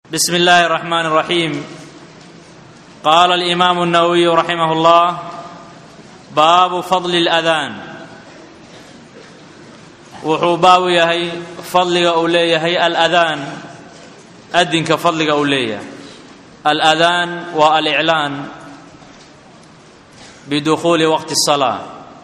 بسم الله الرحمن الرحيم قال الامام النووي رحمه الله باب فضل الاذان wuxuu baabu yahay fadliga uu leeyahay aladaan adinka fadliga uu leeyahay aladaan waa aliclaan bidukhuuli waqti الsalaa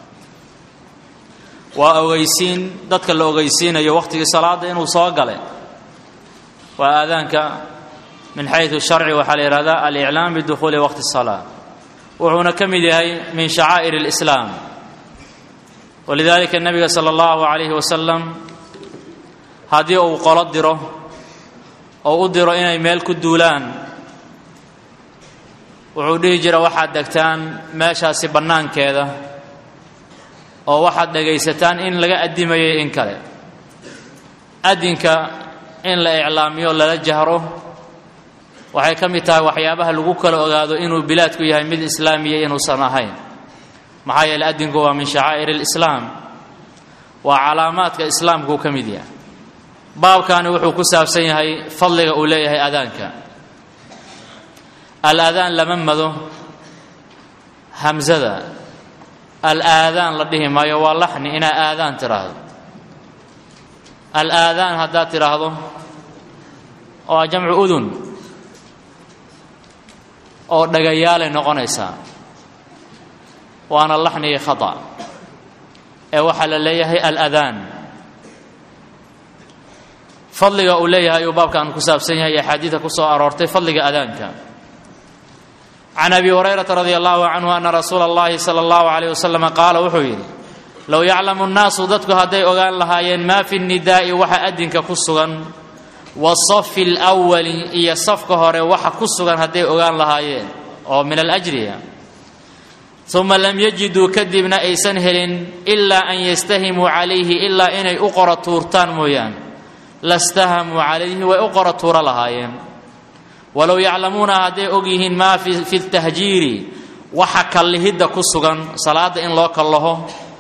waa ogeysiin dadka la ogeysiinayo waqtigii salaada inuu soo galay waa aadaanka min xayثu sharci waxaa la yihahdaa aliclaam bidukhuuli waqti الsalaa wuxuuna ka mid yahay min shacaa'ir اlislaam walidaalika nebiga sala allahu calayhi wasalam haddii uu qolo diro oo u diro inay meel ku duulaan wuxuu dhihi jira waxaad degtaan meeshaasi bannaankeeda oo waxaad dhegaysataan in laga addimayay in kale addinka in la iclaamiyo lala jahro waxay ka mid tahay waxyaabaha lagu kala ogaado inuu bilaadku yahay mid islaamiya inuusan ahayn maxaa yeele addinku waa min shacaa'ir alislaam waa calaamaadka islaamkuu ka mid yahay baabkaani wuxuu ku saabsan yahay fadliga uu leeyahay adaanka al-adaan lama mado hamsada al-aadaan la dhihi maayo waa laxni inaa aadaan tidhaahdo al-aadaan haddaad tidhaahdo waa jamcu udun oo dhagayaalay noqonaysaa waana laxnigii khata ee waxaa la leeyahay aladaan fadliga uu leeyahay ayuu baabkan ku saabsan yahay axaadiida ku soo aroortay fadliga adaanka can abi hurayrata radi allahu canhu ana rasuula اllahi salى اllahu alayh wasalam qaala wuxuu yidhi low yaclamu nnaasu dadku hadday ogaan lahaayeen maa fi nidaa'i waxa adinka ku sugan wasafi اlwali iyo safka hore waxa ku sugan hadday ogaan lahaayeen oo min alajriya uma lam yajiduu kadibna aysan helin ilaa an yastahimuu calayhi ilaa inay u qora tuurtaan mooyaane lastahamuu calayhi way u qora tuuro lahaayeen walow yaclamuuna hadday og yihiin maa fi tahjiiri waxa kallihidda ku sugan salaadda in loo kallaho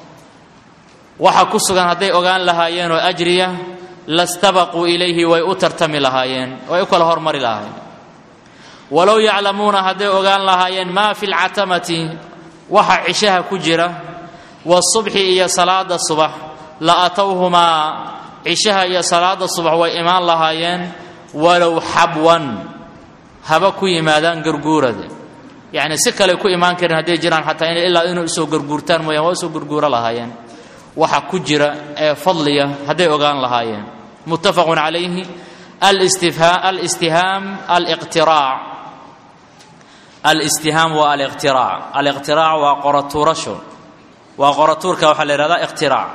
waxa ku sugan hadday ogaan lahaayeen oo ajriya lastabaquu ilayhi way u tartami lahaayeen way u kala hormari lahaayeen walow yaclamuuna hadday ogaan lahaayeen maa fi lcatamati waxa cishaha ku jira wasubxi iyo salaada subax la atowhumaa cishaha iyo salaada subax way imaan lahaayeen walow xabwan haba ku yimaadaan garguurada yacni si kale ku imaan karin hadday jiraan xataa ina ilaa inay usoo garguurtaan mooyaan waa usoo garguuro lahaayeen waxa ku jira ee fadliya hadday ogaan lahaayeen muttafaqun calayhi alistihaam aliqtiraac alistihaam waa aliqtiraac aliqtiraac waa qoratuurasho waa qoratuurka waxaa la yihahdaa iqtiraac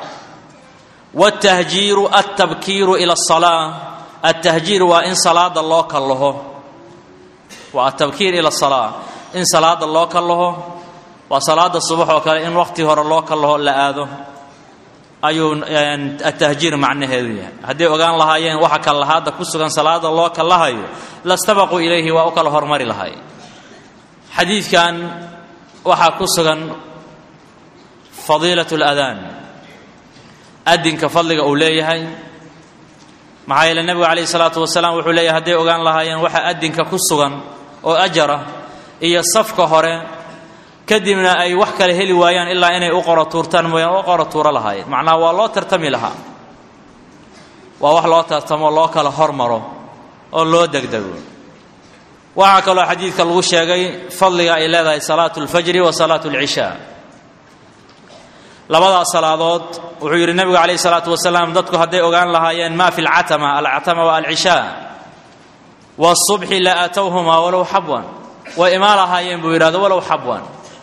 wاtahjiiru altabkiiru ila الsalaa altahjiir waa in salaada loo kallaho waa atabkiir ila الsalaa in salaada loo kallaho waa salaada subax oo kale in waqti hore loo kallaho la aado ayuu atahjiir macnaheedu yahay hadday ogaan lahaayeen waxa kallahaadda ku sugan salaada loo kallahayo lastabaquu ilayhi waa u kala hormari lahay xadiidkan waxaa ku sugan fadiilat اladaan adinka fadliga uu leeyahay maxaa yeele nebigu calayh isalaatu wasalaam wuxuu leeyahay hadday ogaan lahaayeen waxa adinka ku sugan oo ajara iyo safka hore kadibna ay wax kale heli waayaan ilaa inay u qoro tuurtaan mooyaan u qoro tuuro lahaayeen macnaha waa loo tartami lahaa waa wax loo tartamo loo kala hormaro oo loo degdego waxaa kaloo xadiidka lagu sheegay fadliga ay leedahay salaatu اlfajri wa salaatu اlcishaa labadaas salaadood wuxuu yidhi nebigu calayh isalaatu wasalaam dadku hadday ogaan lahaayeen ma fi lcatama alcatama wa alcishaa wasubxi la aatowhumaa walow xabwan way imaan lahaayeen buu yidhahdo walow xabwan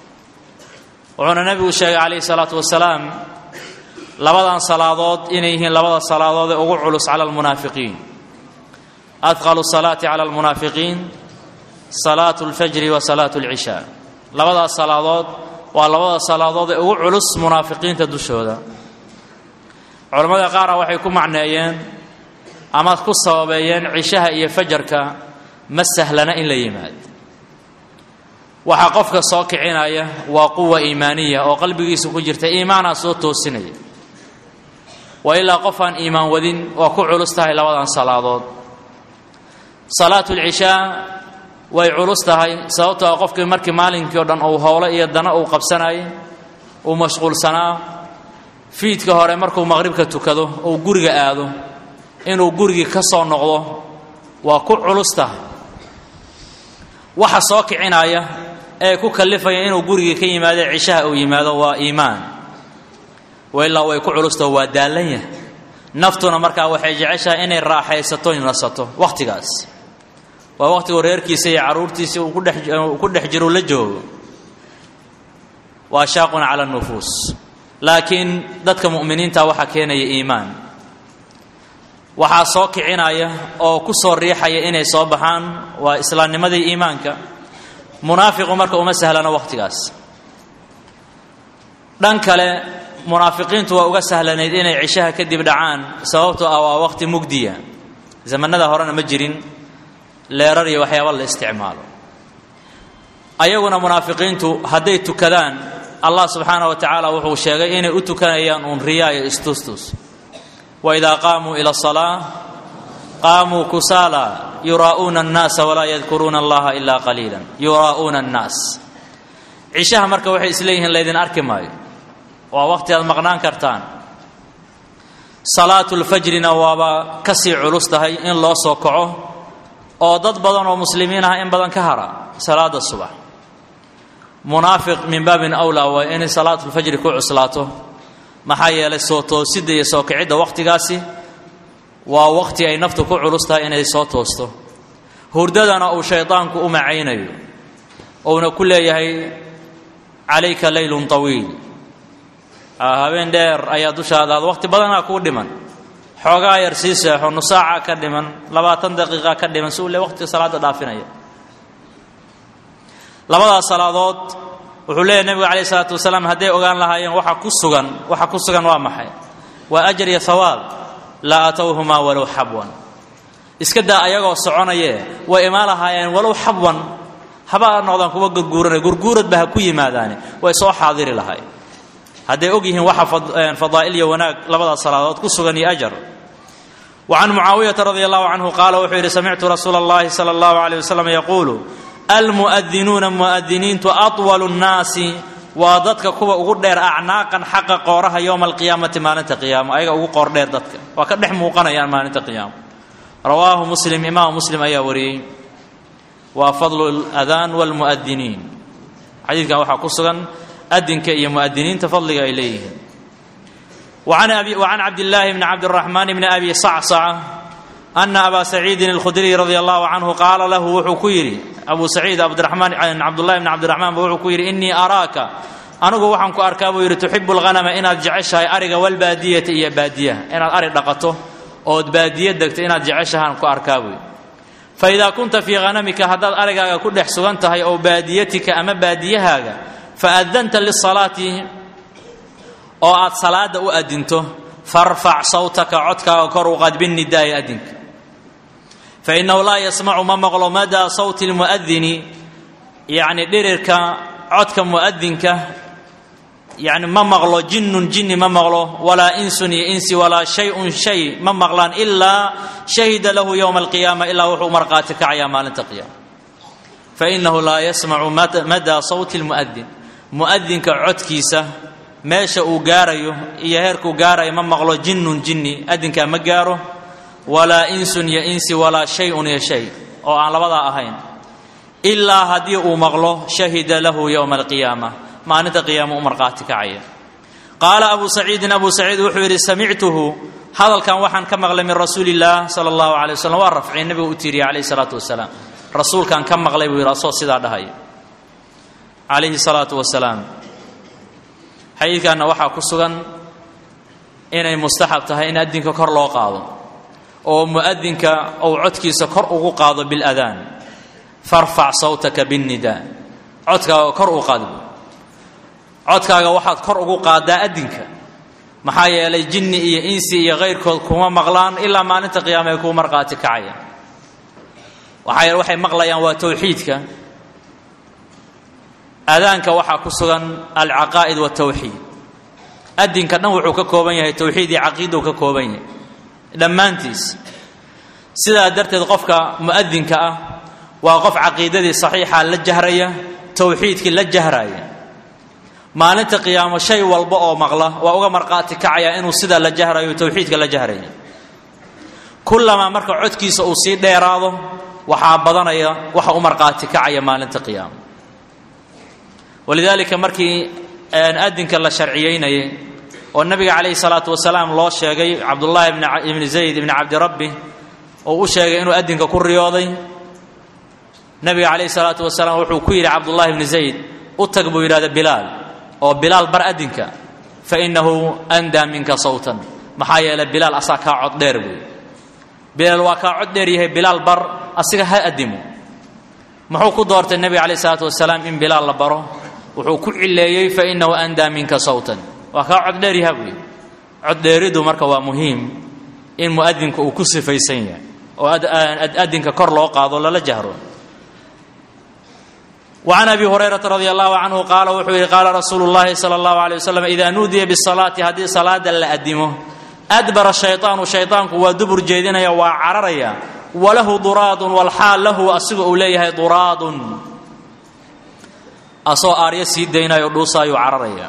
wuxuuna nebigu sheegay calayhi salaatu wasalaam labadan salaadood inay yihiin labada salaadood ee ugu culus cala almunaafiqiin adqalu salaati cala almunaafiqiin salaatu اlfajri wa salaatu اlcishaa labadaas salaadood waa labada salaadood ee ugu culus munaafiqiinta dushooda culammada qaara waxay ku macneeyeen ama ku sababeeyeen cishaha iyo fajarka ma sahlana in la yimaado waxaa qofka soo kicinaya waa quwa iimaaniya oo qalbigiisa ku jirta iimaanaa soo toosinaya wa ilaa qof aan iimaan wadin waa ku culus tahay labadan salaadood salaatu lcishaa way culus tahay sababtoo a qofkii markii maalinkii o dhan uu howlo iyo dana uu qabsanayay uu mashquulsanaa fiidka hore markuu maqribka tukado uu guriga aado inuu gurigii ka soo noqdo waa ku culus tahay waxa soo kicinaya ee ku kallifaya inuu gurigii ka yimaado cishaha uu yimaado waa iimaan wailaa way ku culustaho waa daallan yahay naftuna markaa waxay jeceshahay inay raaxaysato nasato wakhtigaas waa wakhtigu reerkiisa iyo carruurtiisa uu ku dhex jiro la joogo waa shaaqun cala nufuus laakiin dadka mu'miniinta waxaa keenaya iimaan waxaa soo kicinaya oo ku soo riixaya inay soo baxaan waa islaamnimadii iimaanka munaafiqu marka uma sahlano wakhtigaas dhan kale munaafiqiintu waa uga sahlanayd inay cishaha kadib dhacaan sababtoo ah waa wakhti mugdiya zamanada horena ma jirin leerar iyo waxyaaba la isticmaalo ayaguna munaafiqiintu hadday tukadaan allah subxaana wa tacaala wuxuu sheegay inay u tukanayaan uun riyaa iyo istustus waidaa qaamuu ila asalaa qaamuu kusaala yuraa'uuna annaasa walaa yadkuruuna allaha ilaa qaliila yuraa'uuna annaas cishaha marka waxay isleeyihiin laydin arki maayo waa wakhti aad maqnaan kartaan salaatu lfajrina waaba ka sii culus tahay in loo soo kaco oo dad badan oo muslimiin ah in badan ka hara salaada subax munaafiq min baabin awlaa waa inay salaatulfajri ku cuslaato maxaa yeelay soo toosidda iyo soo kicidda wakhtigaasi waa wakhti ay naftu ku culus tahay inay soo toosto hurdadana uu shaydaanku u macaynayo uuna ku leeyahay calayka leylun tawiil habeen dheer ayaa dushaada ad wakhti badanaa kuu dhiman xoogaa yar sii seexo nusaaca ka dhiman labaatan daqiiqa ka dhiman si uu le waqtiga salaadda dhaafinaya labadaas salaadood wuxuu leeyahy nebigu calayh isalaatu wasalaam hadday ogaan lahaayeen waxa ku sugan waxa ku sugan waa maxay waa ajar iyo hawaab laa atowhumaa walow xabwan iska daa ayagoo soconayee way imaan lahaayeen walow xabwan haba noqdaan kuwa gurguuranay gurguuradba ha ku yimaadaane way soo xaadiri lahay hadday og yihiin waxa fadaa'il iyo wanaag labadaas salaadood ku sugan iyo ajar wa can mucaawiyata radi allahu canhu qaala wuxuu yidhi samictu rasuula اllahi salى اllahu alيyh wasalam yaquulu almu'adinuuna mu'adiniintu atwalu nnaasi waa dadka kuwa ugu dheer acnaaqan xaqa qooraha yowma alqiyaamati maalinta qiyaamo ayaga ugu qoor dheer dadka waa ka dhex muuqanayaan maalinta qiyaamo rawaahu muslim imaamu muslim ayaa wariyey waa fadlu اladaan wاlmu'adiniin xadiidkan waxaa ku sugan adinka iyo mu'adiniinta fadliga ay leeyihiin وعن عبد الله بن عبد الرحمن بن أبي صعصعة أن أبا سعيد الخدري رضي الله عنه قال له وxuu ku yidhi أبو سعيد عبدالرحمن عبد الله بن عبد الرحمن ba wuxuu ku yidhi إنii أراaka anigu waxaan ku arkaa buu yidhi تحب الغنمa inaad jeceshahay ariga والbaadiyata iyo baadiyaha inaad ari dhaqato ood baadiye degto inaad jeceshahaan ku arkaa buu yidhi فإذا kunta fيi غanamika haddaad arigaaga ku dhex sugan tahay oo baadiyatika ama baadiyahaaga faadanta lisalaati oo aad salaada u adinto farfac sawtaka codkaaga kor u qaad binnidaai adinka fainahu laa yasmacu ma maqlo madaa sawti lmu'adini yacni dhirirka codka mu'adinka yani ma maqlo jinnun jinni ma maqlo walaa insun iyo insi walaa shay-un shay ma maqlaan ilaa shahida lahu yowma alqiyaama ilaa wuxuu marqaati kacayaa maalinta qiyaama fainahu laa yasmacu madaa sawti lmu'adin mu'adinka codkiisa meesha uu gaarayo iyo heerkuu gaarayo ma maqlo jinnun jinni adinkaa ma gaaro walaa insun iyo insi walaa shay-un iyo shay oo aan labadaa ahayn ilaa haddii uu maqlo shahida lahu yowma alqiyaama maalinta qiyaama u marqaati kacaya qaala abu saciidin abu saciid wuxuu yidhi samictuhu hadalkan waxaan ka maqlay min rasuuli illaah sala allahu alay waslm waa rafcay nebigu u tiiriyay calayhi salaatu wasalaam rasuulkaan ka maqlay buu yidhi asoo sidaa dhahaya calayhi salaatu wasalaam xadiidkanna waxaa ku sugan inay mustaxab tahay in adinka kor loo qaado oo mu'adinka uu codkiisa kor ugu qaado biladaan farfac sawtaka binnidaa codkaaga kor u qaad codkaaga waxaad kor ugu qaadaa adinka maxaa yeelay jinni iyo insi iyo kayrkood kuma maqlaan ilaa maalinta qiyaama ay kuu marqaati kacaya waxaa yeele waxay maqlayaan waa towxiidka aadaanka waxaa ku sugan alcaqaa'id waltawxiid adinka dhan wuxuu ka kooban yahay towxiid iyo caqiidau ka kooban yahay dhammaantiis sidaa darteed qofka mu'adinka ah waa qof caqiidadii saxiixa la jahraya towxiidkii la jahraya maalinta qiyaamo shay walba oo maqla waa uga marqaati kacaya inuu sidaa la jahrayo towxiidka la jahraya kullamaa marka codkiisa uu sii dheeraado waxaa badanaya waxa u marqaati kacaya maalinta qiyaamo walidaalika markii adinka la sharciyeynayay oo nabiga calayhi salaatu wasalaam loo sheegay cabdullaahi ibni zayd ibni cabdirabbi oo u sheegay inuu adinka ku riyooday nabiga calayhi salaatu wasalaam wuxuu ku yidhi cabdullahi ibni zayd u tag buu yidhahda bilaal oo bilaal bar adinka fa innahu andaa minka sawtan maxaa yeelay bilaal asaa kaa cod dheer buy bilaal waa kaa cod dheer yahay bilaal bar asiga ha adimo muxuu ku doortay nebiga calayhi salaatu wasalaam in bilaal la baro wuxuu ku cileeyey fa innahu andaa minka sawtan waa kaa cod dheer yaha buy cod dheeriddu marka waa muhiim in mu'adinka uu ku sifaysan yahay oo adinka kor loo qaado lala jahro وعن أبي هريرة رضي الله عنه قال وxuu yihi قال رsuuل اللhi صلى الله عليه وسلم إذا nuudiya بالصلاaةi haddii salaada la adimo أdبر الشhayطاaن شhayطاanku waa dubur jeedinaya waa cararaya وlahu duraad والxaal lahu asiga uu leeyahay duraad asoo aaryo sii daynayo dhuusaayuu cararaya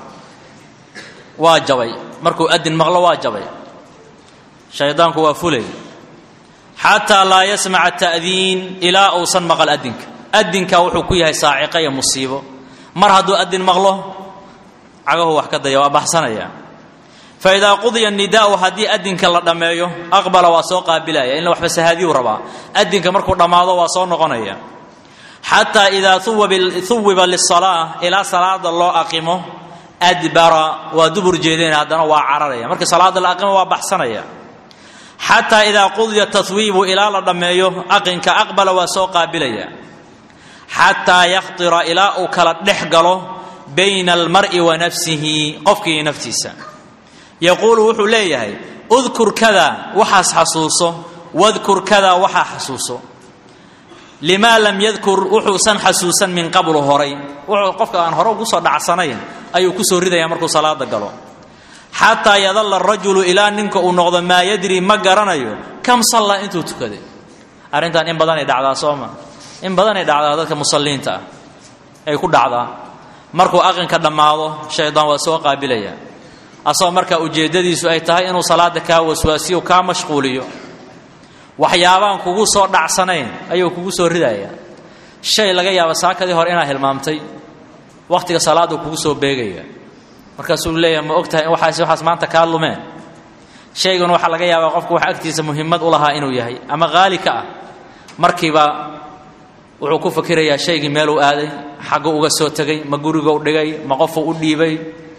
waa jabay markuu adin maqlo waa jabay shayطaanku waa fulay xatىa laa yasمع التأdiin ilaa uusan maqل adinka adinka wuxuu ku yahay saaciqa iyo musiibo mar hadduu adin maqlo cagahu wax ka daya waa baxsanaya fa idaa qudiya nidaa'u haddii adinka la dhammeeyo aqbala waa soo qaabilaya in waxba sahaadiyuu rabaa adinka markuu dhammaado waa soo noqonaya xataa idaa huwiba lisalaa ilaa salaada loo aqimo adbara waa dubur jeedinaya haddana waa cararaya markii salaada la aqimo waa baxsanaya xataa idaa qudiya tahwiibu ilaa la dhammeeyo aqinka aqbala waa soo qaabilaya xataa yakhtira ilaa uu kala dhex galo bayna almar'i wa nafsihi qofkii naftiisa yaquulu wuxuu leeyahay udkur kada waxaas xasuuso wadkur kada waxaa xasuuso limaa lam yadkur wuxuusan xasuusan min qablu horay wuxuu qofka aan hore ugu soo dhacsanayn ayuu kusoo ridaya markuu salaada galo xataa yadalla arajulu ilaa ninka uu noqdo maa yadri ma garanayo kam sallaa intuu tukaday arrintan in badanay dhacdaa sooma in badanay dhacdaa dadka musalliinta ah ay ku dhacdaa markuu aqinka dhammaado shaydaan waa soo qaabilaya asagoo markaa ujeeddadiisu ay tahay inuu salaada kaa waswaasiyo kaa mashquuliyo waxyaabaan kugu soo dhacsanayn ayuu kugu soo ridaya shay laga yaaba saakadii hore inaad hilmaamtay wakhtiga salaaduu kugu soo beegaya markaasuu leeyahay ma og tahay in waxaas waxaas maanta kaa lumeen shaygan waxaa laga yaabaa qofku wax agtiisa muhimmad u lahaa inuu yahay ama qaali ka ah markiiba wuxuu ku fakirayaa shaygii meeluu aaday xagguu uga soo tegay ma gurigou dhigay ma qofuu u dhiibay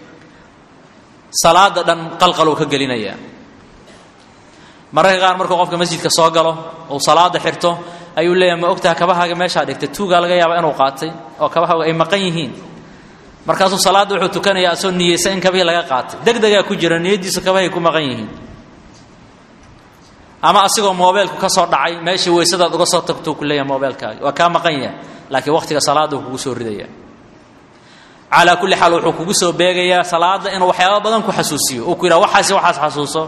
salaada dhan qalqaluu ka gelinayaa mararka qaar markuu qofka masjidka soo galo uu salaada xirto ayuu leeyahay ma ogtaha kabahaaga meeshaa dhigtay tuugaa laga yaaba inuu qaatay oo kabahaaga ay maqan yihiin markaasuu salaadda wuxuu tukanayaa asoo niyeysa in kabihii laga qaatay deg degaa ku jira niyaddiisu kabahay ku maqan yihiin ama asigoo moobeelku ka soo dhacay meeshii weysadaad uga soo tagtuu ku leeyahay moobeelkaaga waa kaa maqan yahay laakiin wakhtiga salaadda uu kugu soo ridaya calaa kulli xaal wuxuu kugu soo beegayaa salaadda inuu waxyaaba badan ku xasuusiyo uu ku yidhaha waxaasi waxaas xasuuso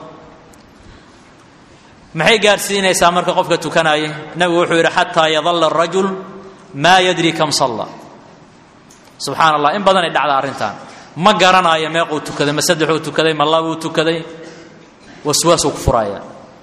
maxay gaadhsiinaysaa marka qofka tukanaya nebigu wuxuu yidhi xataa yadalla arajul maa yadri kam salla subxaana allah in badanay dhacda arrintan ma garanaayo meequu tukaday ma saddexuu tukaday ma labuu tukaday waswaasuu ku furaaya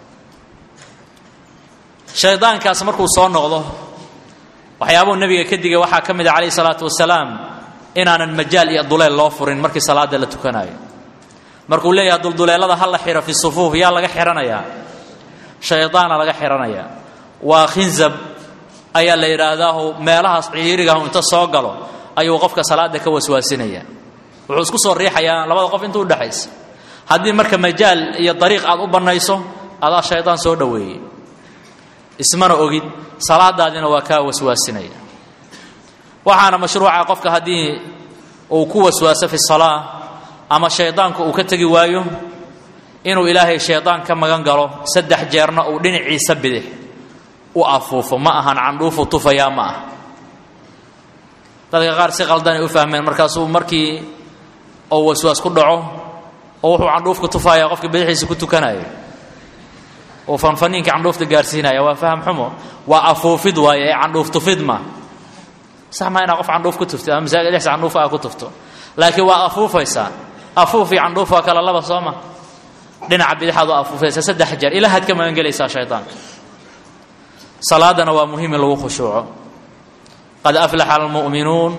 shaydaankaas markuu soo noqdo waxyaabuu nebiga ka digay waxaa ka mid a calayhi salaatu wasalaam inaanan majaal iyo duleel loo furin markii salaada la tukanaayo markuu leeyahay dulduleelada ha la xiro fi sufuuf yaa laga xihanayaa shaydaana laga xihanayaa waa khinzab ayaa la yidhaahdaahu meelahaas ciirigahu inta soo galo ayuu qofka salaada ka waswaasinaya wuxuu isku soo riixayaa labada qof inta udhexaysa haddii marka majaal iyo dariiq aad u bannayso adaa shaydaan soo dhoweeyey ismana ogid salaadaadina waa kaa waswaasinaya waxaana mashruuca qofka haddii uu ku waswaaso fi salaa ama shaydaanku uu ka tegi waayo inuu ilaahay shaydaan ka magan galo saddex jeerna uu dhinaciisa bidix u afuufo ma ahan candhuufu tufayaa ma ah dadka qaar si qaldanay u fahmeen markaasuu markii uu waswaas ku dhaco oo wuxuu candhuufka tufayaa qofka bidixiisa ku tukanayo oo fanfaniinka candhuufta gaarsiinaya waa faham xumo waa afuufid waaye ee candhuuf tufid ma sax maa inaa qof candhuuf ku tufto ama masaajid dhexsa candhuufa aa ku tufto laakiin waa afuufaysaa afuuf iyo candhuuf waa kala laba soo ma dhinaca bidixaad waa afuufaysaa saddex jeer ilahaad ka magan gelaysaa shaydaanka salaadana waa muhiim in lagu khushuuco qad aflaxa almu'minuun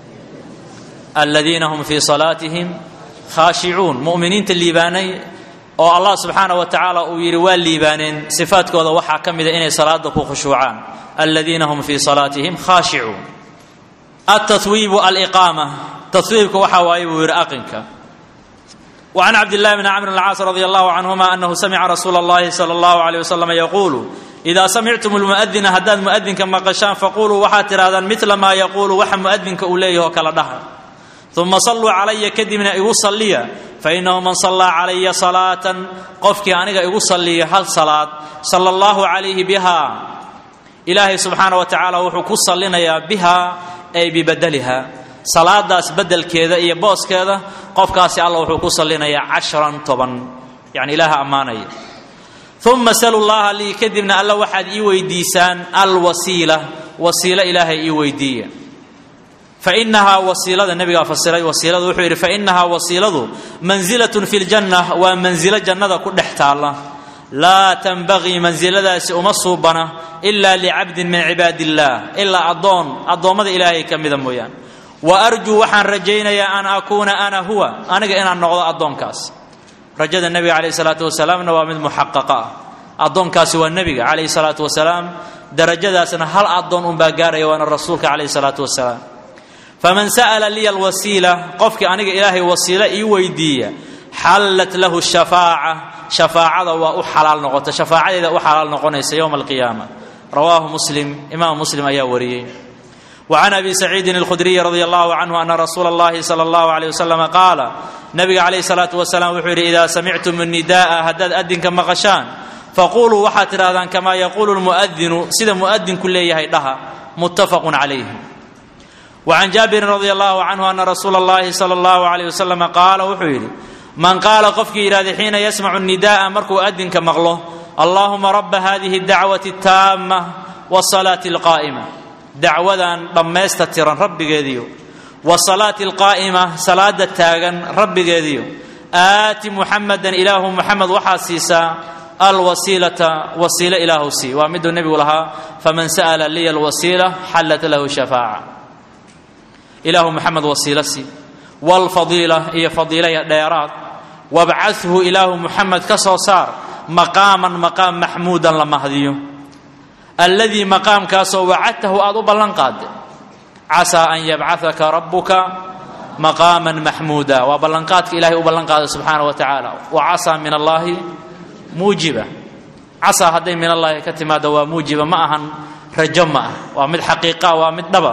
aladiina hum fii salaatihim khaashicuun mu'miniinta liibaanay oo allah subxaana wa tacaala uu yidhi waa liibaaneen sifaadkooda waxaa ka mida inay salaada ku khushuucaan aladiina hum fii salaatihim khaashicuun altatwiibu aliqaama tatwiibka waxaa waaye buu yidhi aqinka وعن عبد الله بن عمرو العاص رضي الله عنهما أنه سمع رسول الله صلى الله عليه وسلم يقول إذا سمعتم المؤذن هداد مؤذن كما قشان فقولوا وحاتر هذا مثل ما يقول وح مؤذن كأوليه وكلا دهر ثم صلوا علي كدمنا يصلي فإنه من صلى علي صلاة قفك أنك يصلي هل صلاة صلى الله عليه بها إلهي سبحانه وتعالى وحكو صلينا بها أي ببدلها salaadaas bedelkeeda iyo booskeeda qofkaasi alla wuxuu ku salinayaa cashran toban yani ilaaha ammaanaya uma salu llaha lii kadibna alla waxaad ii weydiisaan alwasiila wasiilo ilaahay ii weydiiya fainahaa wasiilada nebigaa fasiray wasiiladu wuxuu yidhi fainahaa wasiiladu manzilatun fi ljanna waa manzilo jannada ku dhex taalla laa tanbagii mansiladaasi uma suubana ilaa licabdin min cibaadi illaah ilaa addoon addoommada ilaahay ka mida mooyaan wa arjuu waxaan rajaynayaa an akuuna ana huwa aniga inaan noqdo addoonkaas rajada nebiga calayhi salaatu wasalaamna waa mid muxaqaqa ah addoonkaasi waa nebiga calayhi salaatu wasalaam darajadaasna hal addoon unbaa gaaraya waana rasuulka calayhi salaatu wasalaam faman sa'ala liya alwasiila qofkii aniga ilaahay wasiilo ii weydiiya xallat lahu shafaaca shafaacada waa u xalaal noqota shafaacadeeda u xalaal noqonaysa yowma alqiyaama rawaahu muslim imaam muslim ayaa wariyey وعن أبي سعيد الخدري رضي الله عنه أن رسول الله صلى الله عليه وسلم قال نبي عليه الصلاة والسلام وحير إذا سمعتم النداء هداد أدن كما غشان فقولوا وحاتر هذا كما يقول المؤذن سيدا مؤذن كل يهيدها متفق عليه وعن جابر رضي الله عنه أن رسول الله صلى الله عليه وسلم قال وحير من قال قفك إلى حين يسمع النداء مركو أدن كمغله اللهم رب هذه الدعوة التامة والصلاة القائمة dacwadan dhammaysta tiran rabbigeediyo wasalaati alqaa'ima salaada taagan rabbigeediyo aati muxamadan ilaahu muxamed waxaa siisaa alwasiilata wasiilo ilaahu sii waa miduu nebigu lahaa faman sa'ala liya alwasiila xallat lahu shafaaca ilaahu muxamed wasiilo sii waalfadiila iyo fadiilaya dheeraad wabcathu ilaahu muxamed ka soo saar maqaaman maqaam maxmuudan la mahdiyo alladii maqaamkaasoo wacadtahu aada u ballan qaade casaa an yabcahaka rabbuka maqaaman maxmuuda waa ballanqaadka ilahay u ballan qaada subxaana wa tacaala wa casaa min allaahi muujiba casaa hadday min allaahi ka timaado waa muujiba ma ahan rajo ma ah waa mid xaqiiqa waa mid dhaba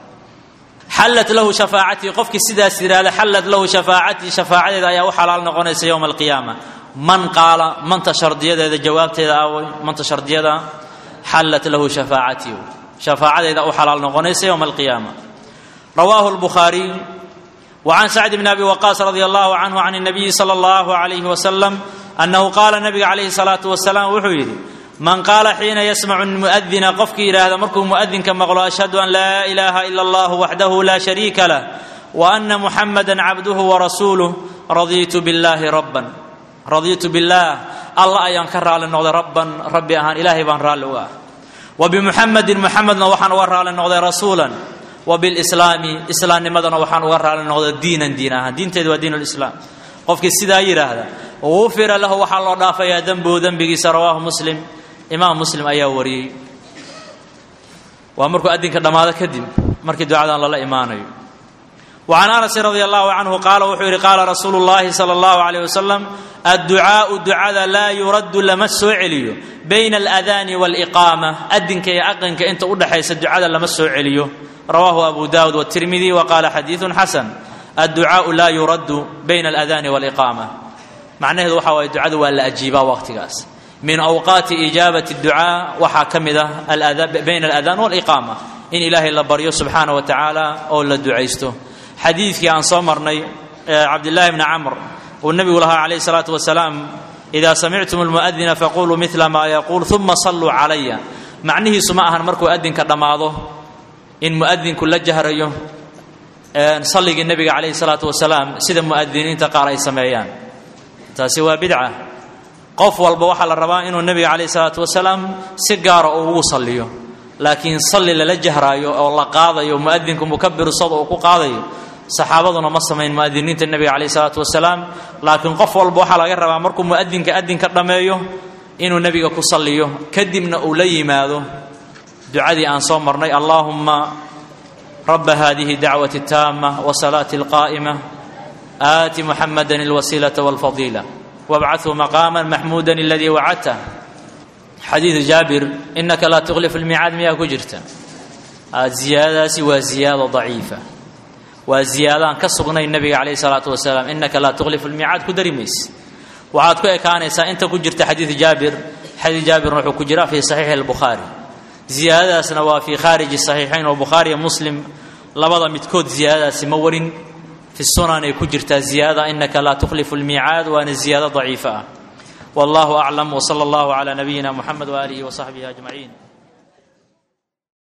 xallat lahu shafaacatii qofkii sidaas yidhahda xallat lahu shafaacatii shafaacadeeda ayaa u xalaal noqonaysa yowma alqiyaama man qaala manta shardiyadeeda jawaabteeda aaway manta shardiyada xallat lahu shafaacatii shafaacadeeda u xalaal noqonaysa yowma alqiyaama rawaahu lbukhaariy وعن سعد بن أبي وقاص رضي الله عنه عن النبي صلى الله عليه وسلم أنه قال النبي عليه الصلاة والسلام وحيري من قال حين يسمع المؤذن قفك إلى هذا مركو مؤذن كما قال أشهد أن لا إله إلا الله وحده لا شريك له وأن محمدا عبده ورسوله رضيت بالله ربا رضيت بالله الله أيان كرر للنغض ربا ربي أهان إلهي بان رالوا وبمحمد محمد وحن ورى للنغض رسولا وبالإسلام إسلام نمدنا وحن ورى للنغض دينا دينا دين تدوى دين الإسلام قفك السيدة يراهد غفر له وحن الله دافع يا ذنبه ذنبه رواه مسلم إمام مسلم أيا وري وأمرك أدنك دماذا كدم مركي دعاء الله إيمانه وعن انس رضي الله عنه قال وحير قال رسول الله صلى الله عليه وسلم الدعاء دعاء لا يرد لما سوعليو بين الاذان والاقامه ادنك يا اقنك انت ودحيس الدعاء لما سوعليو رواه ابو داود والترمذي وقال حديث حسن الدعاء لا يرد بين الاذان والاقامه معناه waxa way ducadu waa la ajiibaa waqtigaas min awqaati ijaabati ducaa waxaa ka mid ah bayna aladaan waliqaama in ilaahay la baryo subxaana wa tacaala oo la ducaysto xadiidkii aan soo marnay cabdillaahi bni camr uu nebigu lahaa calayhi salaatu wasalaam idaa samictum almu'adina faquluu midla maa yaquul uma salluu calaya macnihiisu ma ahan markuu adinka dhammaado in mu'adinku la jahrayo salligii nebiga calayhi salaatu wasalaam sida mu'adiniinta qaar ay sameeyaan taasi waa bidca qof walba waxaa la rabaa inuu nebiga calayhi salaatu wasalaam si gaara uu ugu salliyo laakiin salli lala jahraayo oo la qaadayo mu'adinku mukabiru sad uu ku qaadayo saxaabaduna ma samayn mu'adiniinta nebiga calayhi salaatu wasalaam laakiin qof walba waxaa laga rabaa markuu mu'adinka adinka dhammeeyo inuu nebiga ku salliyo kadibna uu la yimaado ducadii aan soo marnay allaahumma raba hadihi dacwati اtaama wasalaati اlqaa'ima aati muxamada اlwasiilaةa wاlfadiila wabcathu maqaama maxmuuda aladii wacadta xadiidu jaabir inaka laa tukhlif lmicaad miyaa ku jirta ziyaadadaasi waa ziyaado daciifa waa ziyaadaan ka sugnayn nebiga calayh salaatu wasalaam inaka laa tukhlif lmicaad ku dari mayse waxaad ku ekaanaysaa inta ku jirta xadiidu jaabir xadiid jaabirna wuxuu ku jiraa fii saxiixi اlbukhaari ziyaadadaasna waa fii khaariji saxiixayn oo bukhaariya muslim labada midkood ziyaadadaasi ma warin fi sunan ay ku jirtaa ziyaadada inaka laa tukhlifu lmiicaad waana ziyaado daciifa ah wallahu aclam wsala allahu calaa nabiyina muxamed waaalihi wasaxbihi ajmaciin